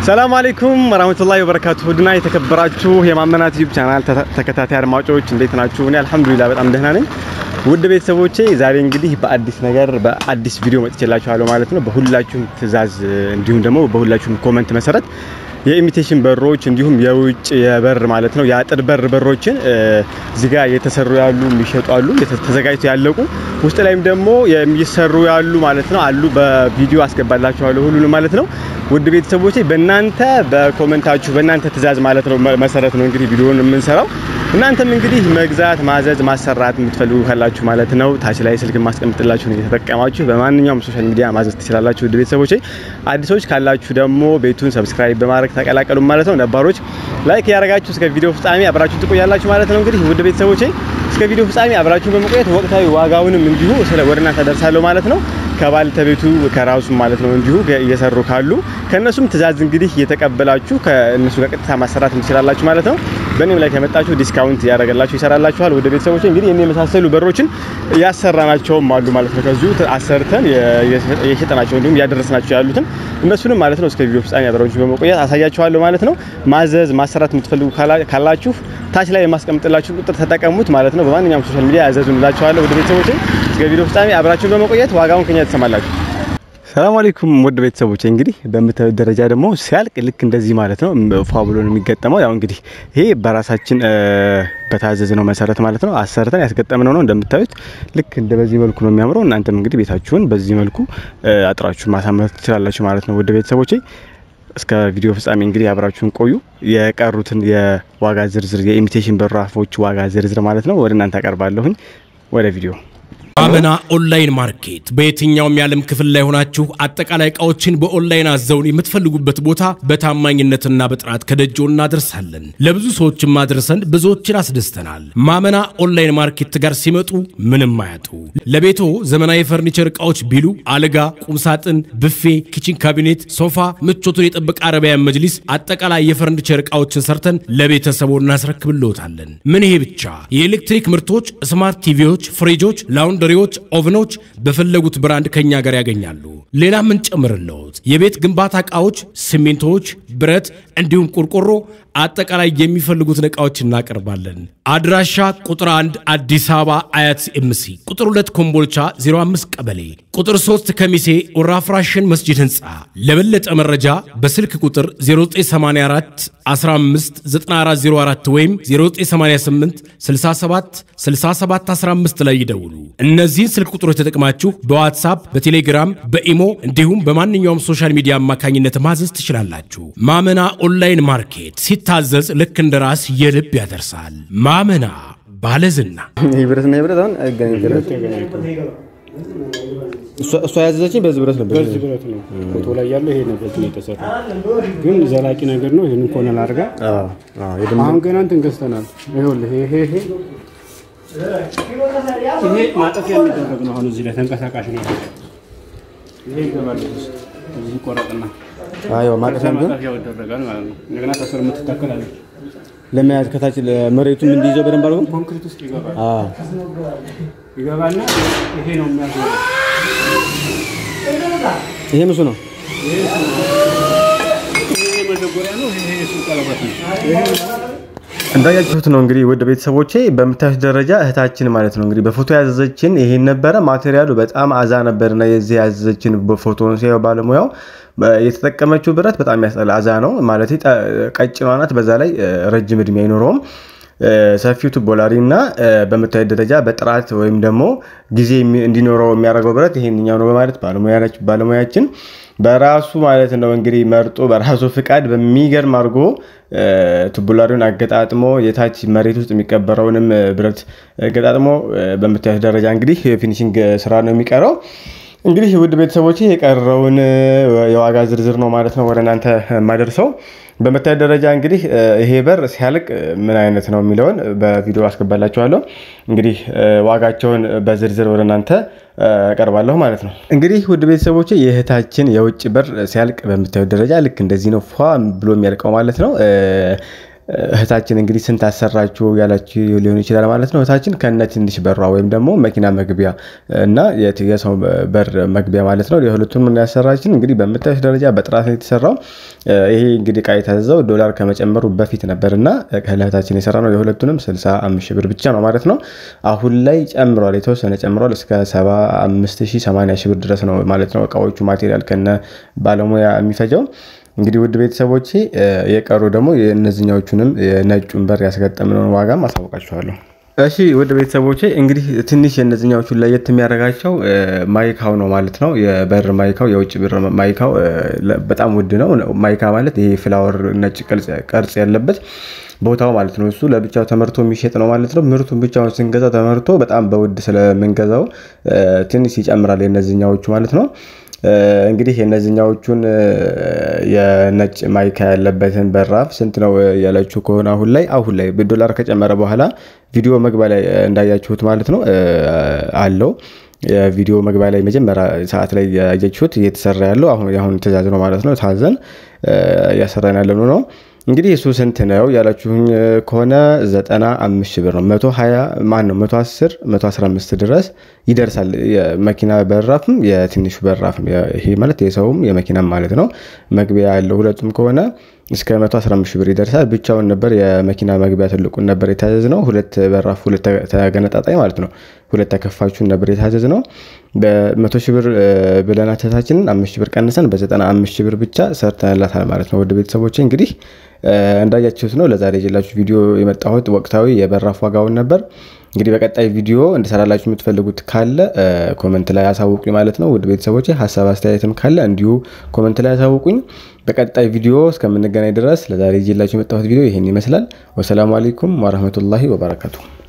ሰላም አለይኩም ወራህመቱላሂ ወበረካቱ። ውድና የተከበራችሁ የማመናት ዩቲዩብ ቻናል ተከታታይ አድማጮች እንዴት ናችሁ? እኔ አልሐምዱሊላህ በጣም ደህና ነኝ። ውድ ቤተሰቦቼ ዛሬ እንግዲህ በአዲስ ነገር በአዲስ ቪዲዮ መጥቼላችኋለሁ ማለት ነው። በሁላችሁም ትዕዛዝ እንዲሁም ደግሞ በሁላችሁም ኮመንት መሰረት የኢሚቴሽን በሮች እንዲሁም የውጭ የበር ማለት ነው የአጥር በር በሮችን እዚህ ጋር እየተሰሩ ያሉ የሚሸጡ አሉ፣ ተዘጋጅተው ያለቁ ውስጥ ላይም ደግሞ የሚሰሩ ያሉ ማለት ነው አሉ። በቪዲዮ አስገባላችኋለሁ ሁሉንም ማለት ነው። ውድ ቤተሰቦቼ በእናንተ በኮመንታችሁ በእናንተ ትዕዛዝ ማለት ነው መሰረት ነው እንግዲህ ቪዲዮውን የምንሰራው። እናንተም እንግዲህ መግዛት፣ ማዘዝ፣ ማሰራት የምትፈልጉ ካላችሁ ማለት ነው ታች ላይ ስልክ ማስቀምጥላችሁ ነው እየተጠቀማችሁ በማንኛውም ሶሻል ሚዲያ ማዘዝ ትችላላችሁ። ውድ ቤተሰቦቼ አዲሶች ካላችሁ ደግሞ ቤቱን ሰብስክራይብ በማድረግ ተቀላቀሉ ማለት ነው። ነባሮች ላይክ ያደረጋችሁ እስከ ቪዲዮ ፍጻሜ አብራችሁ ትቆያላችሁ ማለት ነው። እንግዲህ ውድ ቤተሰቦቼ እስከ ቪዲዮ ፍጻሜ አብራችሁ በመቆየት ወቅታዊ ዋጋውንም እንዲሁ ስለ ወደ እናንተ አደርሳለሁ ማለት ነው። ከባለቤቱ ከራሱ ማለት ነው እንዲሁ እየሰሩ ካሉ ከነሱም ትዕዛዝ እንግዲህ እየተቀበላችሁ ከእነሱ ጋር ቀጥታ ማሰራት ትችላላችሁ ማለት ነው። በእኔም ላይ ከመጣችሁ ዲስካውንት ያደረገላችሁ ይሰራላችኋል። ወደ ቤተሰቦች እንግዲህ እኔ የመሳሰሉ በሮችን ያሰራናቸውም አሉ ማለት ነው። ከዚሁ አሰርተን የሸጠናቸው እንዲሁም ያደረስናቸው ያሉትን እነሱንም ማለት ነው እስከ ቪዲዮ ፍጻሜ አብራችሁ በመቆየት አሳያችኋለሁ ማለት ነው። ማዘዝ ማሰራት የምትፈልጉ ካላችሁ ታች ላይ የማስቀምጥላችሁ ቁጥር ተጠቀሙት ማለት ነው። በማንኛውም ሶሻል ሚዲያ ያዘዙን እላችኋለሁ። ወደ ቤተሰቦች እስከ ቪዲዮ ፍጻሜ አብራችሁ በመቆየት ዋጋውን ከኛ ትሰማላችሁ። ሰላም አለይኩም ውድ ቤተሰቦቼ እንግዲህ በምታዩት ደረጃ ደግሞ ሲያልቅ ልክ እንደዚህ ማለት ነው ፏ ብሎ ነው የሚገጠመው። ያው እንግዲህ ይሄ በራሳችን በታዘዝ ነው መሰረት ማለት ነው አሰርተን ያስገጠምነው ነው። እንደምታዩት ልክ እንደ በዚህ መልኩ ነው የሚያምረው። እናንተም እንግዲህ ቤታችሁን በዚህ መልኩ አጥራችሁን ማሳመር ትችላላችሁ ማለት ነው ውድ ቤተሰቦቼ። እስከ ቪዲዮ ፍጻሜ እንግዲህ አብራችሁን ቆዩ። የቀሩትን የዋጋ ዝርዝር የኢሚቴሽን በራፎች ዋጋ ዝርዝር ማለት ነው ወደ እናንተ አቀርባለሁኝ። ወደ ቪዲዮ አመና ኦንላይን ማርኬት በየትኛውም የዓለም ክፍል ላይ ሆናችሁ አጠቃላይ እቃዎችን በኦንላይን አዘውን የምትፈልጉበት ቦታ በታማኝነትና በጥራት ከደጆ እናደርሳለን። ለብዙ ሰዎችም አድርሰን ብዙዎችን አስደስተናል። ማመና ኦንላይን ማርኬት ጋር ሲመጡ ምንም አያጡ። ለቤቶ ዘመናዊ የፈርኒቸር እቃዎች ቢሉ አልጋ፣ ቁምሳጥን፣ ብፌ፣ ኪችን ካቢኔት፣ ሶፋ፣ ምቾቱን የጠበቀ አረቢያን መጅሊስ፣ አጠቃላይ የፈርኒቸር እቃዎችን ሰርተን ለቤተሰቦ እናስረክብልዎታለን። ምን ይሄ ብቻ የኤሌክትሪክ ምርቶች፣ ስማርት ቲቪዎች፣ ፍሪጆች፣ ላውንድ ሪዎች ኦቭኖች በፈለጉት ብራንድ ከኛ ጋር ያገኛሉ። ሌላ ምን ጨምርልዎት? የቤት ግንባታ እቃዎች፣ ሲሚንቶዎች፣ ብረት እንዲሁም ቆርቆሮ አጠቃላይ የሚፈልጉትን እቃዎች እናቀርባለን። አድራሻ ቁጥር 1 አዲስ አበባ አያት ኤምሲ፣ ቁጥር 2 ኮምቦልቻ 05 ቀበሌ፣ ቁጥር 3 ከሚሴ ወራፍራሽን መስጂድ ህንፃ። ለበለጠ መረጃ በስልክ ቁጥር 0984 15 9404 ወይም 0988 67 67 15 ላይ ይደውሉ። እነዚህን ስልክ ቁጥሮች ተጠቅማችሁ በዋትሳፕ በቴሌግራም በኢሞ እንዲሁም በማንኛውም ሶሻል ሚዲያ አማካኝነት ማዘዝ ትችላላችሁ። ማመና ኦንላይን ማርኬት ሲታዘዝ ልክ እንደ ራስ የልብ ያደርሳል። ማመና ባለዝና ይህ ብረትና ብረት አሁን አይገናኝም። እሷ ያዘዘችኝ በዚህ ብረት ነበር። በዚህ ብረት ነው ፎቶ ላይ ያለው ይሄ ነው። በዚህ ነው የተሰራው፣ ግን ዘላቂ ነገር ነው። ይሄንን ኮነል አድርጋ አሁን ገና እንትን ገዝተናል። ይኸውልህ ይሄ ይሄ ይሄ ማጠፊያ የሚደረግ ነው። አሁን እዚህ ላይ ተንቀሳቃሽ ነው። ይሄ ይገባል እዚህ ቆረጥና አይዋ ማቀፊያም ግን ማጠፊያው ይደረጋል ማለት ነው። እንደገና ከስር የምትተከላለች ለመያዝ ከታች መሬቱም እንዲይዘው በደንብ አድርጎ ኮንክሪት ውስጥ ይገባል። አዎ ይገባና ይሄ ነው የሚያስወጣው። ይሄ ምሱ ነው። ይሄ መደጎሪያ ነው። ይሄ የሱ ቀለበት ነው። ይሄ እንዳያችሁት ነው እንግዲህ ውድ ቤተሰቦቼ በምታዩት ደረጃ እህታችን ማለት ነው እንግዲህ በፎቶ ያዘዘችን ይሄን ነበረ። ማቴሪያሉ በጣም አዛ ነበርና የዚህ ያዘዘችን በፎቶን ሲያየው ባለሙያው የተጠቀመችው ብረት በጣም ያስጠላ አዛ ነው ማለት ቀጭኗ ናት። በዛ ላይ ረጅም እድሜ አይኖረውም። ሰፊው ቱቦላሪ እና በምታዩት ደረጃ በጥራት ወይም ደግሞ ጊዜ እንዲኖረው የሚያደርገው ብረት ይሄንኛው ነው በማለት ባለሙያችን በራሱ ማለት ነው እንግዲህ መርጦ በራሱ ፍቃድ በሚገርም አድርጎ ቱቡላሪውን አገጣጥሞ የታች መሬት ውስጥ የሚቀበረውንም ብረት ገጣጥሞ በምታዩት ደረጃ እንግዲህ ፊኒሽንግ ስራ ነው የሚቀረው። እንግዲህ ውድ ቤተሰቦች የቀረውን የዋጋ ዝርዝር ነው ማለት ነው ወደ እናንተ የማደርሰው። በምታዩት ደረጃ እንግዲህ ይሄ በር ሲያልቅ ምን አይነት ነው የሚለውን በቪዲዮ አስገባላችኋለሁ። እንግዲህ ዋጋቸውን በዝርዝር ወደ እናንተ ቀርባለሁ ማለት ነው። እንግዲህ ውድ ቤተሰቦች የእህታችን የውጭ በር ሲያልቅ በምታዩት ደረጃ ልክ እንደዚህ ነው ፏ ብሎ የሚያልቀው ማለት ነው። እህታችን እንግዲህ ስንት አሰራችሁ ያላችሁ ሊሆን ይችላል ማለት ነው። እህታችን ከነ ትንሽ በሯ ወይም ደግሞ መኪና መግቢያ እና የሰው በር መግቢያ ማለት ነው የሁለቱም ምን ያሰራችን እንግዲህ በምታዩት ደረጃ በጥራት ነው የተሰራው። ይሄ እንግዲህ እቃ የታዘዘው ዶላር ከመጨመሩ በፊት ነበር እና ከእህታችን የሰራ ነው የሁለቱንም 65 ሺህ ብር ብቻ ነው ማለት ነው። አሁን ላይ ጨምሯል፣ የተወሰነ ጨምሯል እስከ 75 ሺህ 80 ሺህ ብር ድረስ ነው ማለት ነው እቃዎቹ ማቴሪያል ከነ ባለሙያ የሚፈጀው። እንግዲህ ውድ ቤተሰቦቼ የቀሩ ደግሞ የእነዚኛዎቹንም የነጩን በር ያስገጠምነውን ዋጋም አሳውቃችኋለሁ። እሺ ውድ ቤተሰቦቼ እንግዲህ ትንሽ የእነዚኛዎቹን ለየት የሚያደርጋቸው ማይካው ነው ማለት ነው። የበር ማይካው የውጭ በር ማይካው በጣም ውድ ነው። ማይካ ማለት ይሄ ፍላወር ነጭ ቅርጽ ያለበት ቦታው ማለት ነው። እሱ ለብቻው ተመርቶ የሚሸጥ ነው ማለት ነው። ምርቱን ብቻውን ስንገዛው ተመርቶ በጣም በውድ ስለምንገዛው ትንሽ ይጨምራል የእነዚኛዎቹ ማለት ነው። እንግዲህ የእነዚህኛዎቹን የነጭ ማይካ ያለበትን በራፍ ስንት ነው ያለችው ከሆነ አሁን ላይ አሁን ላይ ዶላር ከጨመረ በኋላ ቪዲዮ መግቢያ ላይ እንዳያችሁት ማለት ነው አለው የቪዲዮ መግቢያ ላይ መጀመሪያ ሰዓት ላይ ያያችሁት እየተሰራ ያለው አሁን ትእዛዝ ነው ማለት ነው። ታዘን እያሰራን ያለ ነው። እንግዲህ እሱ ስንት ነው ያላችሁኝ ከሆነ ዘጠና አምስት ሺህ ብር ነው። መቶ ሀያ ማን ነው መቶ አስር መቶ አስራ አምስት ድረስ ይደርሳል። የመኪና በራፍም የትንሹ በራፍም ይሄ ማለት የሰውም የመኪናም ማለት ነው። መግቢያ ያለው ሁለቱም ከሆነ እስከ 115 ሺህ ብር ይደርሳል። ብቻውን ነበር የመኪና መግቢያ ትልቁን ነበር የታዘዝ ነው። ሁለት በራፍ ሁለት ተገነጣጣይ ማለት ነው። ሁለት ተከፋቹን ነበር የታዘዝ ነው። በመቶ ሺህ ብር ብለን አተታችንን አምስት ሺህ ብር ቀንሰን በዘጠና አምስት ሺህ ብር ብቻ ሰርተንላታል ማለት ነው። ወደ ቤተሰቦች እንግዲህ እንዳያችሁት ነው ለዛሬ የጀላችሁ ቪዲዮ የመጣሁት ወቅታዊ የበራፍ ዋጋውን ነበር። እንግዲህ በቀጣይ ቪዲዮ እንድሰራላችሁ የምትፈልጉት ካለ ኮመንት ላይ አሳውቁኝ ማለት ነው። ውድ ቤተሰቦች ሀሳብ አስተያየትም ካለ እንዲሁ ኮመንት ላይ አሳውቁኝ። በቀጣይ ቪዲዮ እስከምንገናኝ ድረስ ለዛሬ ይዤላችሁ የመጣሁት ቪዲዮ ይህን ይመስላል። ወሰላሙ አሌይኩም ወረህመቱላሂ ወበረካቱ።